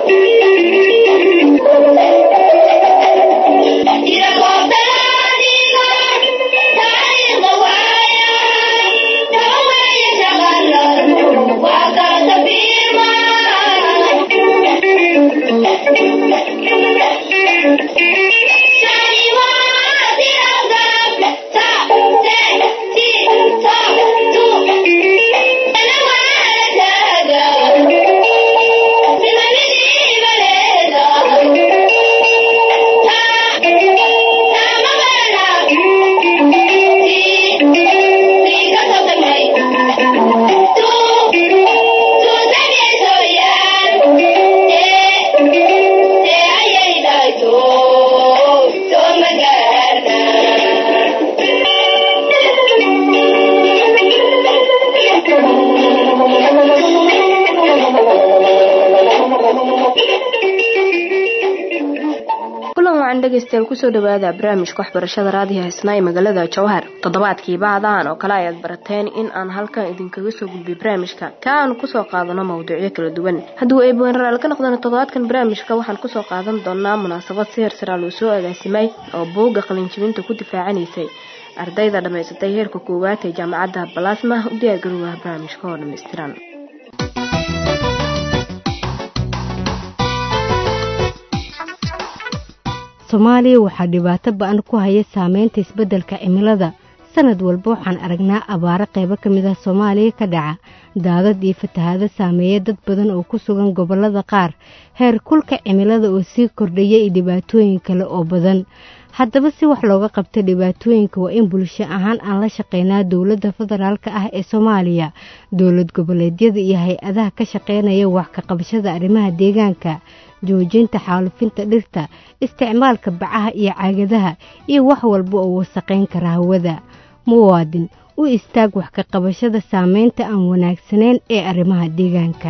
dhegeystayaal kusoo dhawaada barnaamijka waxbarashada raadiga haysnaa ee magaalada jowhar toddobaadkii baadahan oo kale ayaad barateen in aan halkan idinkaga soo gudbiy barnaamijka ka aanu kusoo qaadano mawduucyo kala duwan hadduu eebwenaraal ka noqdana toddobaadkan barnaamijka waxaan kusoo qaadan doonaa munaasabad si hersaraa loo soo agaasimay oo buugga qalinjibinta ku difaacanaysay ardayda dhammaysatay heerka koowaad ee jaamacadda balasma u diyaargarowah barnaamijka oo dhammaystiran soomaaliya waxaa dhibaato ba-an ku haya saameynta isbeddelka cimilada sanad walba waxaan aragnaa abaaro qaybo ka mid ah soomaaliya ka dhaca daadad iyo fatahaado saameeya dad badan oo ku sugan gobollada qaar heer kulka cimilada oo sii kordhaya iyo dhibaatooyin kale oo badan haddaba si wax looga qabta dhibaatooyinka waa in bulsho ahaan aan la shaqeynaa dowladda federaalk ah ee soomaaliya dowlad goboleedyada iyo hay-adaha ka shaqeynaya wax ka qabashada arrimaha deegaanka joojinta xaalufinta dhirta isticmaalka bacaha iyo caagadaha iyo wax walba oo wasaqayn kara hawada muwaadin u istaag wax ka qabashada saameynta aan wanaagsanayn ee arrimaha deegaanka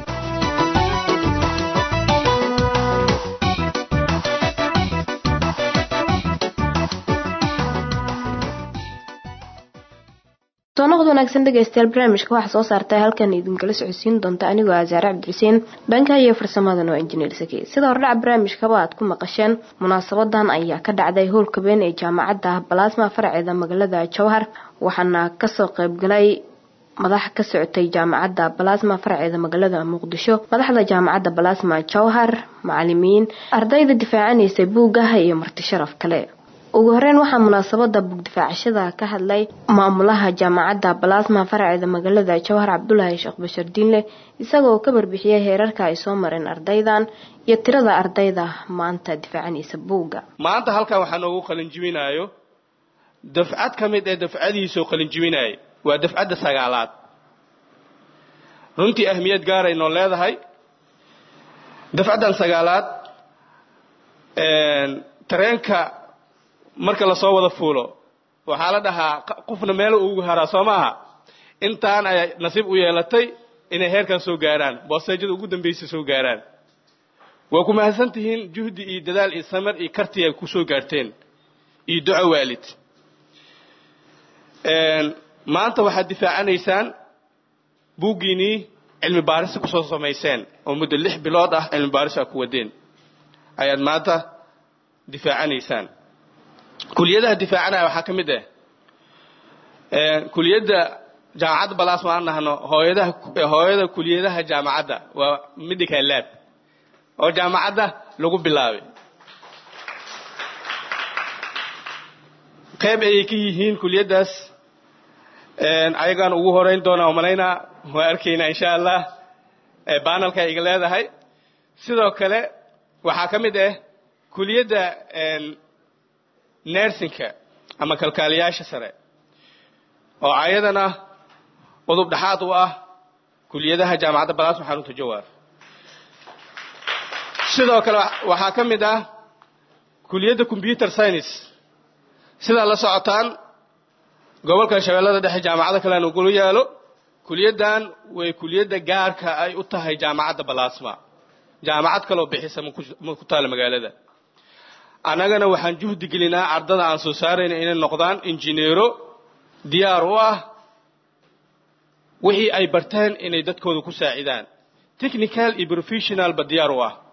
toonaqod wanaagsan dhegeystayaal barnaamijka waxaa soo saartay halkan idinkala socodsiin doonta anigoo asaare cabdixuseen dhanka iyo farsamadan oo injineer saki sida hordhaca barnaamijkaba aad ku maqasheen munaasabadan ayaa ka dhacday howlka been ee jaamacadda balasma faraceeda magaalada jowhar waxaana kasoo qeybgalay madax ka socotay jaamacadda balasma faraceeda magaalada muqdisho madaxda jaamacadda balasma jowhar macalimiin ardayda difaacanaysay buugaha iyo marti sharaf kale ugu horeyn waxaa munaasabada bugdifaacashada ka hadlay maamulaha jaamacadda balasma faraceeda magaalada jowhar cabdulaahi sheekh bashar diinle isagoo ka barbixiyay heerarka ay soo mareen ardaydan iyo tirada ardayda maanta difaacanaysa buugga maanta halkan waxaa noogu qalinjibinaayo dafcad ka mid ee dafcadihiisoo qalinjibinaya waa dafcadda sagaalaad runtii ahmiyad gaaray noo leedahay dafcaddan sagaalaad tareenka marka lasoo wada fuulo waxaa la dhahaa qofna meelo ugu haraa soo maaha intaan ay nasiib u yeelatay inay heerkan soo gaaraan booseejada ugu dambaysa soo gaaraan waa ku mahadsan tihiin juhdi iyo dadaal iyo samar iyo karti ay ku soo gaarteen iyo duco waalid maanta waxaad difaacanaysaan buuggiinii cilmi baarisa kusoo samayseen oo muddo lix bilood ah cilmi baaris aa ku wadeen ayaad maanta difaacanaysaan kuliyadaha difaacanaya waxaa ka mid ah kuliyadda jaamacadda balasma aan nahno hooyadaha hooyada kuliyadaha jaamacadda waa medical lab oo jaamacadda lagu bilaabay qayb ayay ka yihiin kuliyaddaas ayagaan ugu horeyn doonaa oo malaynaa waa arkaynaa insha allah banalka iga leedahay sidoo kale waxaa ka mid ah kuliyadda nersinka ama kalkaaliyaasha sare oo ayadana udub dhexaad u ah kuliyadaha jaamacadda balasma xarunta jawaar sidoo kale waxaa ka mid ah kuliyadda computer science sidaa la socotaan gobolka shabeellada dhexe jaamacado kalean ugula yaalo kuliyaddan way kuliyadda gaarka ay u tahay jaamacadda balasma jaamacad kaloo bixisa ma ku taala magaalada annagana waxaan juhdi gelinaa ardada aan soo saarayna inay noqdaan injineero diyaar u ah wixii ay barteen inay dadkooda ku saacidaan technical iyo professionalba diyaar u ah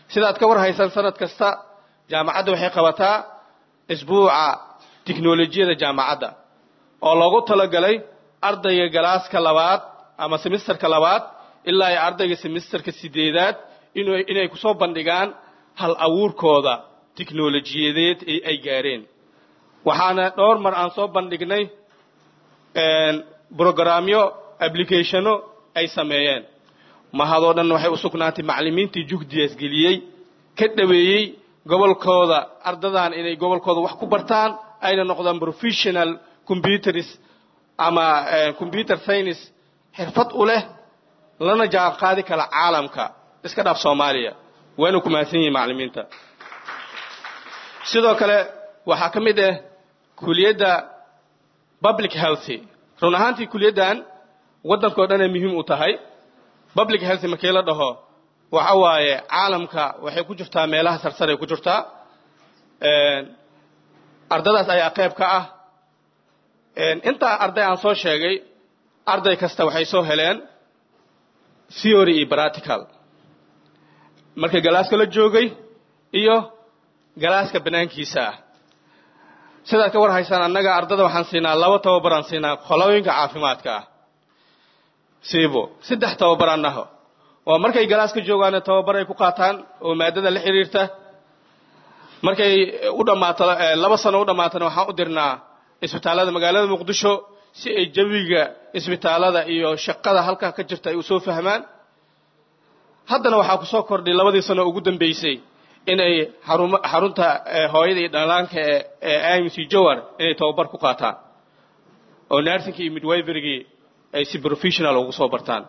sidaad ka war haysaan sanad kasta jaamacadda waxay qabataa isbuuca tiknolojiyada jaamacadda oo loogu talagalay ardayga galaaska labaad ama semisterka labaad ilaa ay ardayga semisterka sideedaad inay ku soo bandhigaan hal abuurkooda tiknolojiyadeed ee ay gaareen waxaana dhowr mar aan soo bandhignay brogramyo applicationo ay sameeyeen mahadoo dhan waxay u sugnaatay macallimiintii juhdigaas geliyey ka dhaweeyey gobolkooda ardadan inay gobolkooda wax ku bartaan ayna noqdaan professional computers ama computer science xirfad u leh lana jaan qaadi kara caalamka iska dhaaf soomaaliya waana ku mahadsan yihiin macallimiinta sidoo kale waxaa ka mid ah kuliyadda public healthy run ahaantii kuliyaddan waddankao dhanay muhiim u tahay public healthy markii la dhaho waxa waaye caalamka waxay ku jirtaa meelaha sarsaray ku jirtaa ardadaas ayaa qayb ka ah intaa arday aan soo sheegay arday kasta waxay soo heleen theory iyo practical marka galaaska la joogay iyo galaaska banaankiisa ah sidaad ka war haysaan annaga ardada waxaan siinaa laba tababaraan siinaa qolooyinka caafimaadka ah siibo saddex tababaraan naho oo markay galaaska joogaana tababar ay ku qaataan oo maadada la xiriirta markay u dhammaato laba sano u dhammaatana waxaan u dirnaa isbitaallada magaalada muqdisho si ay jawiga isbitaallada iyo shaqada halkaa ka jirta ay u soo fahmaan haddana waxaa ku soo kordhay labadii sano ugu dambaysay inay xarunta hooyada iyo dhalaanka ee imc jowar inay tababar ku qaataan oo narsinkii iyo midwiverygii ay si professional ugu soo bartaan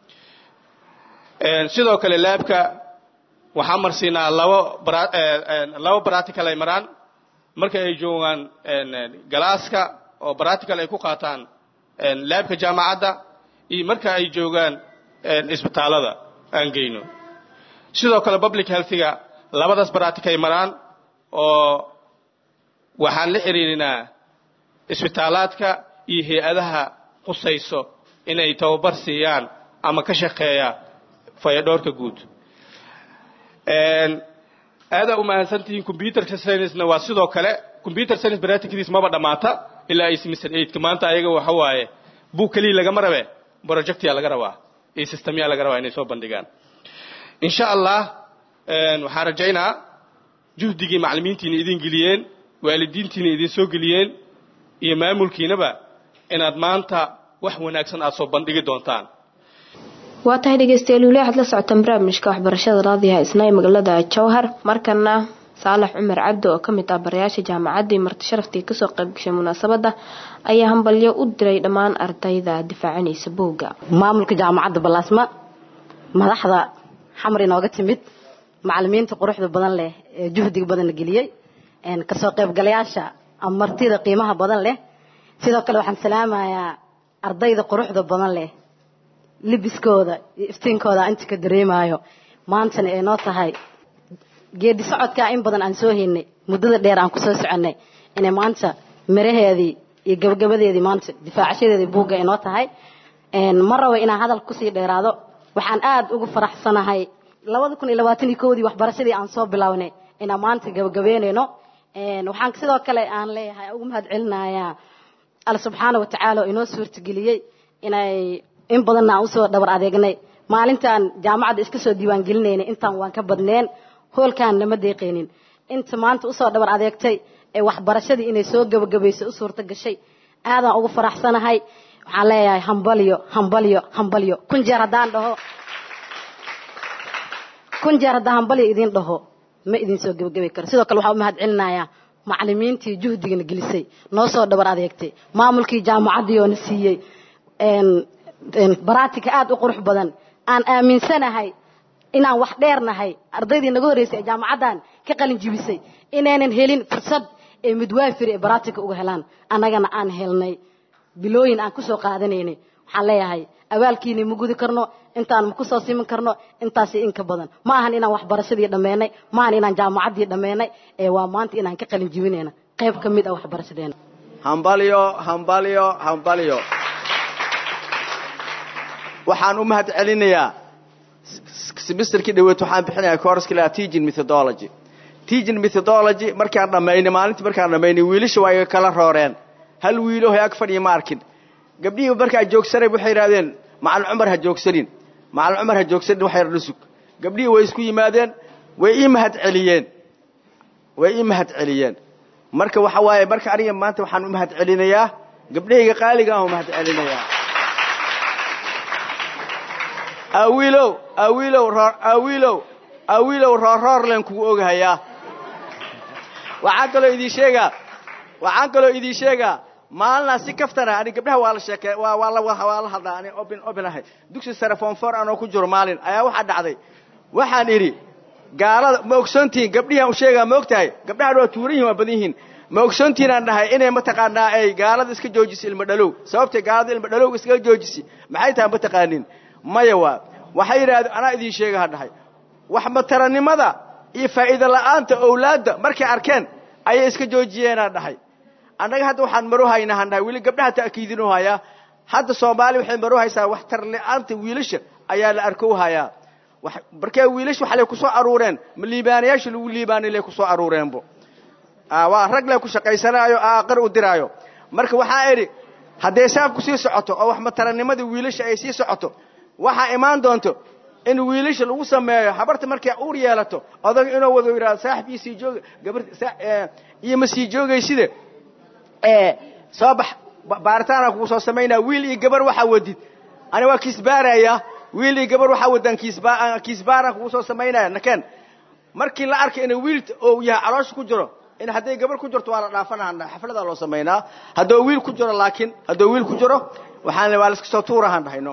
sidoo kale laabka waxaan marsiinaa labo labo practical ay maraan marka ay joogaan galaaska oo practical ay ku qaataan laabka jaamacadda iyo marka ay joogaan isbitaallada aan geyno sidoo kale public healthiga labadaas practical ay maraan oo waxaan la xiriirinaa isbitaalaadka iyo hay-adaha qusayso inay tababar siiyaan ama ka shaqeeya fayadhoorka guud aadaa u mahadsantihiin computerka science-na waa sidoo kale computer science practicadiis maba dhammaata ilaa ay semester eigtka maanta ayaga waxa waaye buug keliya lagama rabe projectyaa laga rabaa iyo systemyaa laga rabaa inay soo bandhigaan insha allah waxaan rajaynaa juhdigii macallimiintiina idin geliyeen waalidiintiina idin soo geliyeen iyo maamulkiinaba inaad maanta wax wanaagsan aad soo bandhigi doontaan waa tahay dhegeystayaal weli waxaad la socotaan barnaamijka waxbarashada raadiyaha isna ee magaalada jowhar markana saalax cumar cabdi oo kamid ah barayaasha jaamacaddii marti sharaftii kasoo qaybgashay munaasabadda ayaa hambalyo u diray dhammaan ardayda difaacanaysa buugga maamulka jaamacadda balaasma madaxda xamar inooga timid macalimiinta quruxda badan leh ee juhdiga badan la geliyey kasoo qaybgalayaasha ama martida qiimaha badan leh sidoo kale waxaan salaamayaa ardayda quruxda badan leh libiskooda iyo iftiinkooda inta ka dareemaayo maantana ay noo tahay geedi socodkaa in badan aan soo haynay muddada dheer aan kusoo soconnay inay maanta miraheedii iyo gabagabadeedii maanta difaacashadeedii buugga ay noo tahay ma rabo inaan hadal kusii dheeraado waxaan aad ugu faraxsanahay labada kun iyo labaatan iyo kowdii waxbarashadii aan soo bilownay inaan maanta gabagabeynayno waxaan sidoo kale aan leeyahay ugu mahad celinayaa alla subxaana wa tacaala oo inoo suurtageliyey inay in badanna aan usoo dhabar adeegnay maalintaan jaamacadda iska soo diiwaangelinaynay intaan waan ka badneen hoolkaan nama deeqaynin inta maanta usoo dhabar adeegtay ee waxbarashadii inay soo gabagabayso u suurta gashay aadaan ugu faraxsanahay waxaan leeyahay hambalyo hambalyo hambalyo kun jeer haddaan dhaho kun jeer haddaan hambalyo idin dhaho ma idin soo gabagabay karo sidoo kale waxaan u mahad celinayaa macalimiintii juhdigana gelisay noo soo dhabar adeegtay maamulkii jaamacaddii oo na siiyey baraatika aad u qurux badan aan aaminsanahay inaan wax dheernahay ardaydii naga horreysay ee jaamacaddan ka qalin jibisay inaynan helin fursad ee midwaafir ee baraatika uga helaan annagana aan helnay bilooyin aan kusoo qaadanaynay waxaan leeyahay abaalkiina ma gudi karno intaan ma kusoo siman karno intaasi inka badan ma ahan inaan waxbarashadii dhammeynay ma ahan inaan jaamacaddii dhammeynay ee waa maanta inaan ka qalin jibinayna qayb ka mid ah waxbarashadeena hambalyo hambalyo hambalyo waxaan u mahad celinayaa semesterkii dhaweed waxaan bixinaya course kala teaching methodology teaching methodology markaan dhammaynay maalintii markaan dhammaynay wiilasha waa iga kala rooreen hal wiilo hay ag fadhiya ma arkin gabdhihii markaa joogsanay waxay yidhahdeen macalin cumar ha joogsanin macalin cumar ha joogsanin wax yar dhusug gabdhihii way isku yimaadeen way ii mahad celiyeen way ii mahad celiyeen marka waxa waaye marka aniga maanta waxaan u mahad celinayaa gabdhahayga qaaliga aan u mahad celinayaa awiilow awiilow roor awiilow awiilow roorroor leen kugu ogahayaa waxaan kaloo idiin sheegaa waxaan kaloo idiin sheegaa maalinaa si kaftana ani gabdhaha waa la sheeke waa waa la waa la hadlaa ani open open ahay dugsi sare form four anoo ku jiro maalin ayaa waxaa dhacday waxaan idhi gaalada ma ogsoontihiin gabdhihiaan u sheegaa ma og tahay gabdhahan waa tuuran yihin waa badan yihiin ma ogsoontihiin aan dhahay inay mataqaanaa ay gaalada iska joojisay ilmo dhalow sababtay gaalada ilmo dhalow iskaga joojisay maxay tahay ma taqaanin maya waa waxay yidhahdeen anaa idiin sheega ha dhahay wax mataranimada iyo faa'iida la'aanta owlaadda markay arkeen ayay iska joojiyeenaan dhahay annaga hadda waxaan maro haynaa han dhahay weli gabdhaha ta'kiidinu hayaa hadda soomaali waxay maro haysaa wax tarla'aanta wiilasha ayaa la arkow hayaa markee wiilash waxalay ku soo aruureen ma liibaanayaasha lagu liibaanilay ku soo aruureenbo waa rag le ku shaqaysanaayo aaqar u diraayo marka waxaa idhi hadday saabku sii socoto oo wax mataranimadii wiilasha ay sii socoto waxaa imaan doonto in wiilasha lagu sameeyo habarta markay uur yeelato odag inuu wado yidhahdo saaxib iyo sii jooga gabar iyo ma sii joogayside soo bax baaritaana kugu soo samaynaa wiil iyo gabar waxaa wadid ani waa kiisbaaraya wiil iyo gabar waxaa wadaan kiisbaaraan kugu soo samaynaya nakeen markii la arkay inay wiil oo yahay caloosha ku jiro in hadday gabar ku jirto waa la dhaafanaha xafladaa loo samaynaa hadduu wiil ku jiro laakiin hadduu wiil ku jiro waxaan waa la iska soo tuurahaan dhahayno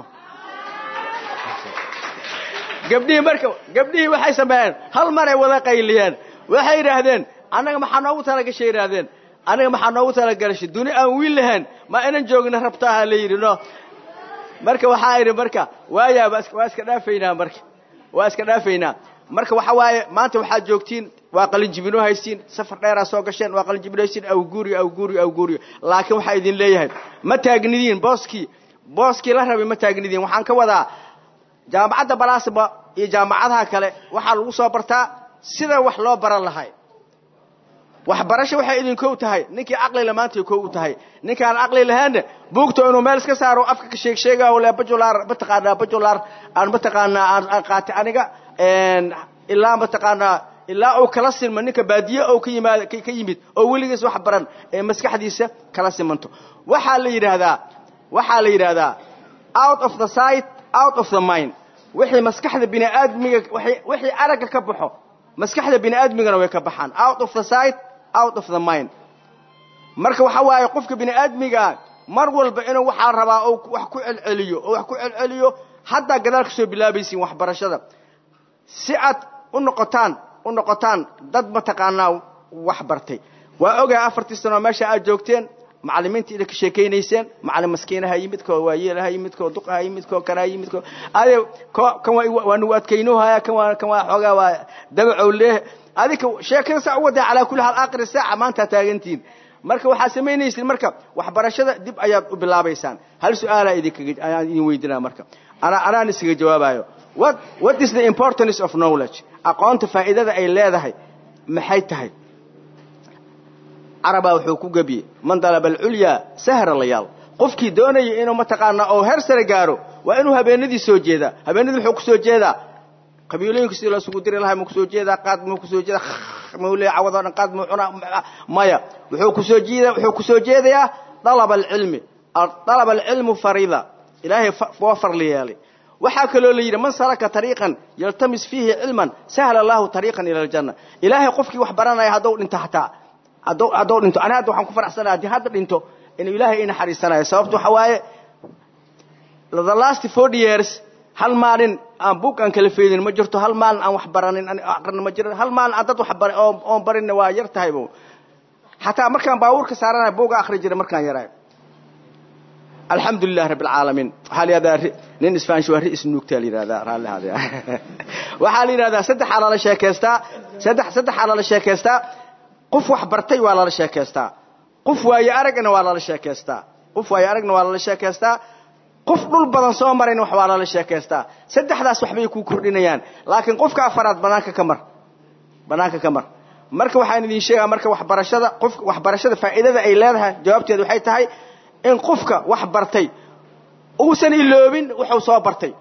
gabdhihii marka gabdhihii waxay sameeyeen hal maray wada qayliyeen waxay yidhaahdeen annaga maxaa noogu talagashay yidhaahdeen aniga maxaa noogu talagashay duni aan wiil lahayn ma inan joogna rabtaaha la yidhi no marka waxaa idhi marka waaya waa iska dhaafaynaa marka waa iska dhaafaynaa marka waxa waaye maanta waxaad joogtiin waa qalinjibino haysiin safar dheeraa soo gasheen waa qalinjibino haysiin awguuriyo awguuriyo awguuriyo laakiin waxaa idin leeyahay ma taagnidiin booskii booskii la rabay ma taagnidiin waxaan ka wadaa jaamacadda balaasba iyo jaamacadaha kale waxaa lagu soo bartaa sida wax loo baran lahay waxbarasho waxay idinkow tahay ninkii caqlila maantay kow u tahay ninkaan caqli lahaanna buugta inuu meel iska saaro afka ka sheeg sheegaa le bajular mataqaanaa bajular aan mataqaanaa aan qaatay aniga ilaa mataqaanaa ilaa uu kala silmo ninka baadiye oo ka yimaad ka yimid oo weligiis wax baran ee maskaxdiisa kala simanto waxaa la yidhaahdaa waxaa la yidhaahdaa out of the sight out of the mind wixii maskaxda bini aadmiga wixii aragga ka baxo maskaxda bini aadmigana way ka baxaan out of the sight out of the mind marka waxa waaye qofka bini aadmigaa mar walba inuu waxaa rabaa oo wax ku celceliyo oo wax ku celceliyo haddaa gadaal ka soo bilaabaysiin waxbarashada si aad u noqotaan u noqotaan dad mataqaanaa wax bartay waa ogahay afartii sanoo meesha aad joogteen macallimiinta ida ka sheekaynayseen macallin maskiinaha yimid koo waayeelaha yimid koo duqaha yimid koo kanaa yimid koo ade ko kan waa waa nagu adkaynuhaya kan waa kan waa xoogaa waa dabacow leeh adika sheekada saa u wadaa calaa kulli haal aakhiri saaca maanta taagantihiin marka waxaad samaynaysiin marka waxbarashada dib ayaad u bilaabaysaan hal su-aalaa idinkaga ayaan idin weydinaa marka ana anaan iskaga jawaabayo what what is the importance of knowledge aqoonta faa'iidada ay leedahay maxay tahay carabaa wuxuu ku gebiyey man dalaba alculyaa sahra layaal qofkii doonaya inuu mataqaanaa oo heer sare gaaro waa inuu habeenadii soo jeedaa habeenadii muxuu kusoo jeedaa qabiilooyinka sidii lasugu diri lahaa muu kusoo jeedaa qaad muu kusoo jeedaa muu leeya cawadoo dhan qaad muu cunaa maya wuxuu kusoo jeedaa wuxuu kusoo jeedayaa dalaba alcilmi dalaba alcilmu farida ilaahay waa farli yeelay waxaa kaloo la yidhi man salaka tariiqan yaltamis fiihi cilman sahla allahu tariiqan ila aljanna ilaahay qofkii wax baranaya hadduu dhinto hataa hadduu hadduu dhinto ani hadda waxaan ku faraxsanaya haddii hadda dhinto inuu ilaahay ii naxariisanayo sababto waxa waaye the last forty years hal maalin aan buug aan kala feedin ma jirto hal maalin aan wax baranin aqrin ma jiro hal maalin aan dad wax baray oo oon barinna waa yar tahay bo xataa markaan baabuurka saaranayo buuga akhri jiray markaan yaraayo alxamdu lilah rabi alcaalamiin waxaa la yidhahdaa nin isfaanish waa ri isnuugtaa la yidhahdaa raalli haadaya waxaa la yidhahdaa saddexaa lala sheekaystaa saddex saddexaa lala sheekaystaa qof wax bartay waa lala sheekaystaa qof waaye aragna waa lala sheekaystaa qof waaye aragna waa lala sheekaystaa qof dhul badan soo marayna wax waa lala sheekaystaa saddexdaas waxbay ku kordhinayaan laakiin qofka afaraad banaanka ka mar banaanka ka mar marka waxaan idin sheegaa marka waxbarashada qof waxbarashada faa'iidada ay leedahay jawaabteedu waxay tahay in qofka wax bartay uusan iloobin wuxuu soo bartay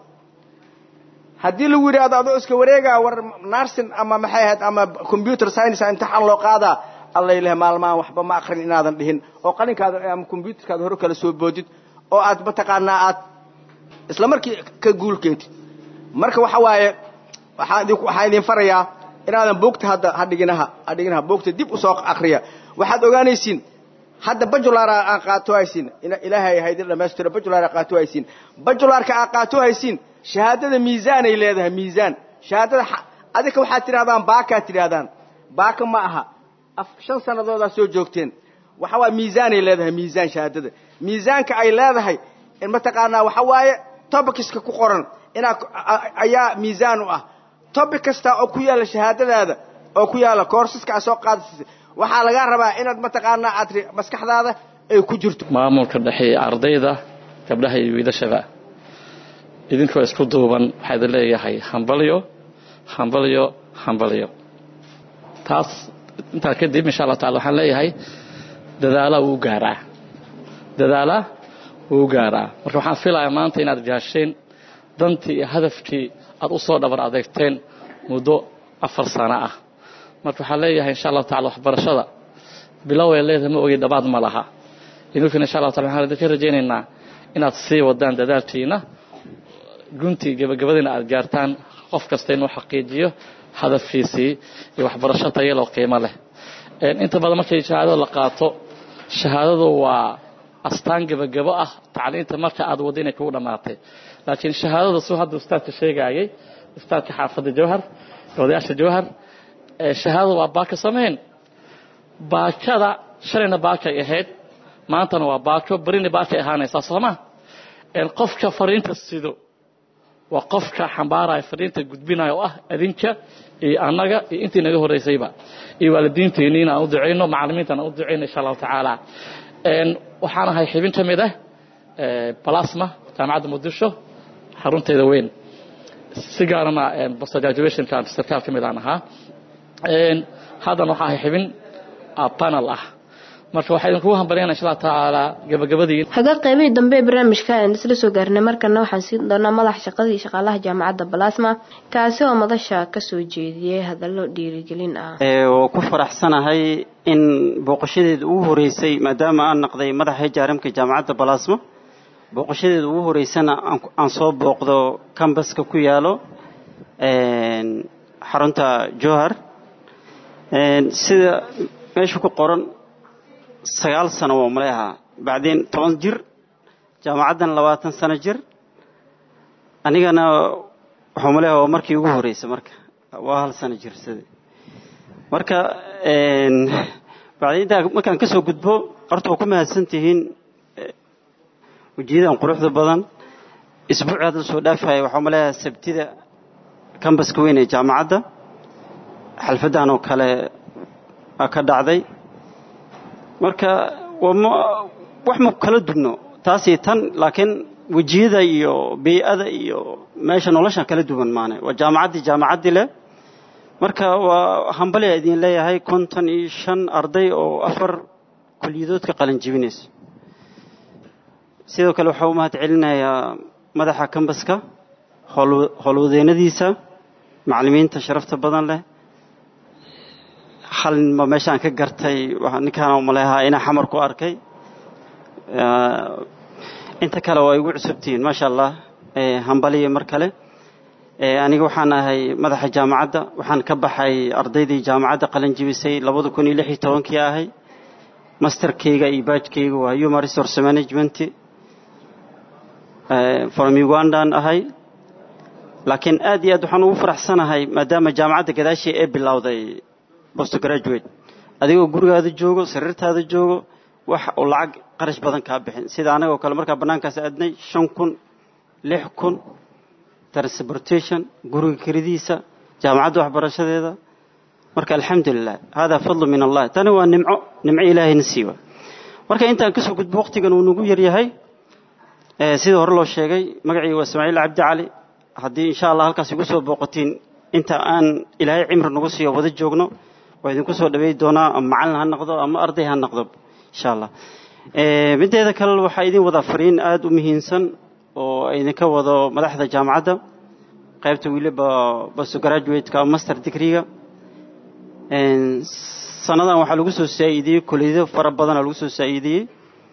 haddii lagu yidhaahdo adoo iska wareegaa war narsin ama maxay ahayd ama computer science imtixaan loo qaadaa alla ilaah maalmahan waxba ma akrin inaadan dhihin oo qalinkaada ama computerkaada hore kala soo boodid oo aad mataqaanaa aad isla markii ka guul keentid marka waxa waaye waxaan idin waxaan idin farayaa inaadan buugta hadda hadhiginaha hadhiginaha buugta dib usoo akriya waxaad ogaanaysiin hadda bajular aan qaato haysiin ilaahay haydin dhamaystiro bajular aan qaato haysiin bajularka aan qaato haysiin shahaadada miisaan ay leedahay miisaan shahaadada adika waxaad tidhahdaan baakaad tidhahdaan baaka ma aha shan sanadoodaa soo joogteen waxa waaye miisaanay leedahay miisaan shahaadada miisaanka ay leedahay mataqaanaa waxa waaye tobikiska ku qoran inaa ayaa miisaan u ah tobic kasta oo ku yaalla shahaadadaada oo ku yaalla koorsaska aad soo qaadasisa waxaa lagaa rabaa inaad mataqaanaa aad maskaxdaada ay ku jirto maamulka dhexeeya ardayda gabdhaha iyo wiilashaba idinkoo isku duuban waxaa idin leeyahay hambalyo hambalyo hambalyo taas intaa kadib insha allah tacala waxaan leeyahay dadaala wuu gaaraa dadaala wuu gaaraa marka waxaan filayaa maanta inaad gaasheen dantii iyo hadafkii aad u soo dhabar adeegteen muddo afar sano ah marka waxaan leeyahay insha allahu tacala waxbarashada bilow ay leedahay ma ogi dhabaad ma laha idinkuna insha allah tacala waxaan idinka rajaynaynaa inaad sii wadaan dadaalkiina guntii gebagabadiina aad gaartaan qof kasta inuu xaqiijiyo hadafkiisii iyo waxbarasho tayaloo qiimo leh inta badan markay shahaadada la qaato shahaadadu waa astaan gebagabo ah tacliinta marka aad waddo inay kugu dhammaatay laakiin shahaadada suu hadda ustaadka sheegaayay ustaadka xaafadda jawhar odayaasha jawhar shahaadada waa baaka samayn baakada shalayna baakay ahayd maantana waa baako berina baakay ahaanaysaa sooma qofka fariinta sido waa qofka xambaaraya fariinta gudbinaya oo ah adinka iyo annaga iyo intii naga horeysayba iyo waalidiinteenii inaan u ducayno macallimiinta aan u ducayno insha allahu tacaala waxaan ahay xibin ka mid ah balasma jaamacadda muqdisho xarunteeda weyn si gaarana post graduationka sarkaal ka mid aan ahaa haddana waxaan ahay xibin panel ah marka waxaa idinkugu hambalyana insha allah tacaala gabagabadii haga qaybihii dambe ee barnaamijka aan isla soo gaarnay markana waxaan siin doonaa madaxa shaqadii shaqaalaha jaamacadda balasma kaasi oo madasha kasoo jeediyey hadallo dhiirigelin ah waa ku faraxsanahay in booqashadeeda ugu horeysay maadaama aan naqday madaxa hijaaramka jaamacadda balasma booqashadeeda ugu horeysana aan soo booqdo cambaska ku yaalo xarunta johar sida meesha ku qoran sagaal sano waa maleahaa bacdeen toban jir jaamacaddan labaatan sano jir anigana waxuu maleaha waa markii ugu horreysay marka waa hal sano jir sida marka bacdeen intaa markaan ka soo gudbo horta waa ku mahadsan tihiin wejiyadan quruxda badan isbuuci hadda soo dhaafaya waxuu maleahaa sabtida cambaska weyn ee jaamacadda xalfaddan oo kale ka dhacday marka wax ma kala dubno taasi tan laakiin wejiyada iyo bey-ada iyo meesha nolosha kala duwan maane waa jaamacaddii jaamacaddii leh marka waa hambalyaa idin leeyahay konton iyo shan arday oo afar kuliyadood ka qalin jibinayso sidoo kale waxaa u mahad celinayaa madaxa kambaska howlwadeennadiisa macallimiinta sharafta badan leh hal ninba meeshaan ka gartay ninkaan maleahaa inaa xamar ku arkay inta kale waa igu cusubtihiin maasha allah hambaliya mar kale aniga waxaan ahay madaxa jaamacadda waxaan ka baxay ardaydii jaamacadda qalin jibisay labada kun iyo lix iyo tobankii ahay masterkeyga iyo baajkeyga waa human resource management from ugandan ahay laakiin aad iyo aad waxaan ugu faraxsanahay maadaama jaamacadda gadaashii ee bilowday post graduate adigoo gurigaada joogo sariirtaada joogo wax uu lacag qarash badan kaa bixin sida anagoo kale markaa bannaankaas aadnay shan kun lix kun transportation guriga kelidiisa jaamacadda waxbarashadeeda marka alxamdulilah hada fadlu min allah tani waa nimco nimco ilaahayna siiwa marka intaan kasoo gudbo waqtigan uu nagu yaryahay sidii hore loo sheegay magacii waa ismaaciil cabdi cali haddii insha allah halkaas igu soo booqatiin inta aan ilaahay cimri nagu siiyo wada joogno waa idinku soo dhaweey doonaa ama macalin ha noqdo ama arday ha noqdo insha allah mideeda kale waxaa idin wadaa fariin aada u muhiimsan oo idinka wado madaxda jaamacadda qaybta weliba basto graduateka ama master degreega sanadan waxaa lagu soo saa-iidiyey kuliyado fara badana lagu soo saa-iidiyey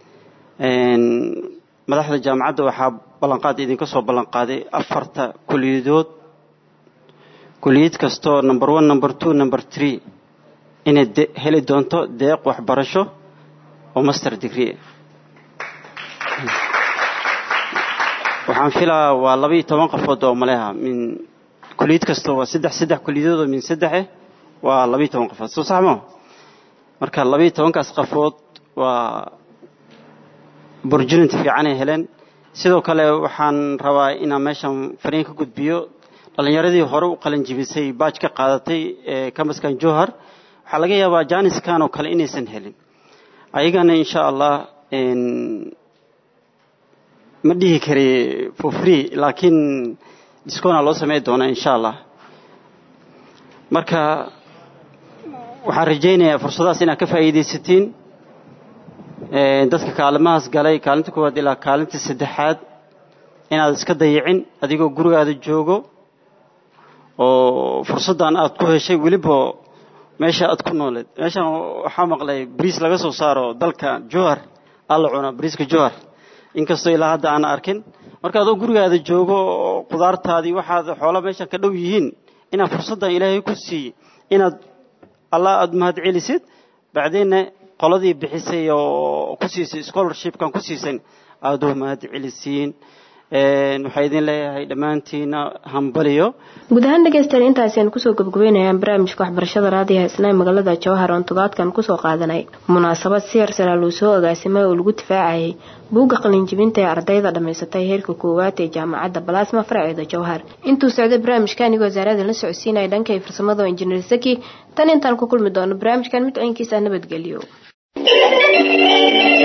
madaxda jaamacadda waxaa ballanqaad idinka soo ballanqaaday afarta kuliyadood kuliyad kastoo number one number two number three inay heli doonto deeq waxbarasho oo master degree waxaan filaa waa laba iyo toban qafood oo maleha min kuliyad kasta waa saddex saddex kuliyadood oo min saddexe waa laba iyo toban qafood soo sax moo marka laba iyo tobankaas qafood waa opportunity fiicanay heleen sidoo kale waxaan rabaa inaan meeshan fariin ka gudbiyo dhallinyaradii hore u qalin jibisay baaj ka qaadatay ee kambaskan johar waxaa laga yaabaa janiskan oo kale inaysan helin ayagana insha allah ma dhihi kari for free laakiin discona loo samey doonaa insha allah marka waxaan rajaynayaa fursadahaas inaad ka faa'iidaysatiin dadka kaalimahaas galay kaalinta koowaad ilaa kaalinta saddexaad inaad iska dayicin adigoo gurigaada joogo oo fursaddan aad ku heshay weliba meesha aad ku nooleed meeshan waxaa maqlay bariis laga soo saaro dalka johar alla cuna bariiska johar inkastoo ilaa hadda aan arkin marka adoo gurigaada joogo oo khudaartaadii waxaad xoola meesha ka dhow yihiin inaad fursaddan ilaahay ku siiye inaad allah aada mahad celisid bacdeenna qoladii bixisay oo ku siisay scholarshipkan ku siisan aada u mahad celisiin waxaa idin leeyahay dhammaantiina hambaliyo guud ahaan dhegeystayaal intaasi aan kusoo gabagabeynayaan barnaamijka waxbarashada raadiyaha isnaa magaalada jawhar oon todobaadkan kusoo qaadanay munaasabad si yarsalaa luu soo agaasimay oo lagu difaacayay buugga qalinjibinta ee ardayda dhammaysatay heerka koowaad ee jaamacadda balaasma faraceeda jawhar intuu socday barnaamijka anigoo wasaarada la socodsiinaya dhanka farsamada oo injineer saki tan intaan ku kulmi doono barnaamijkan mid ciinkiisa nabadgelyo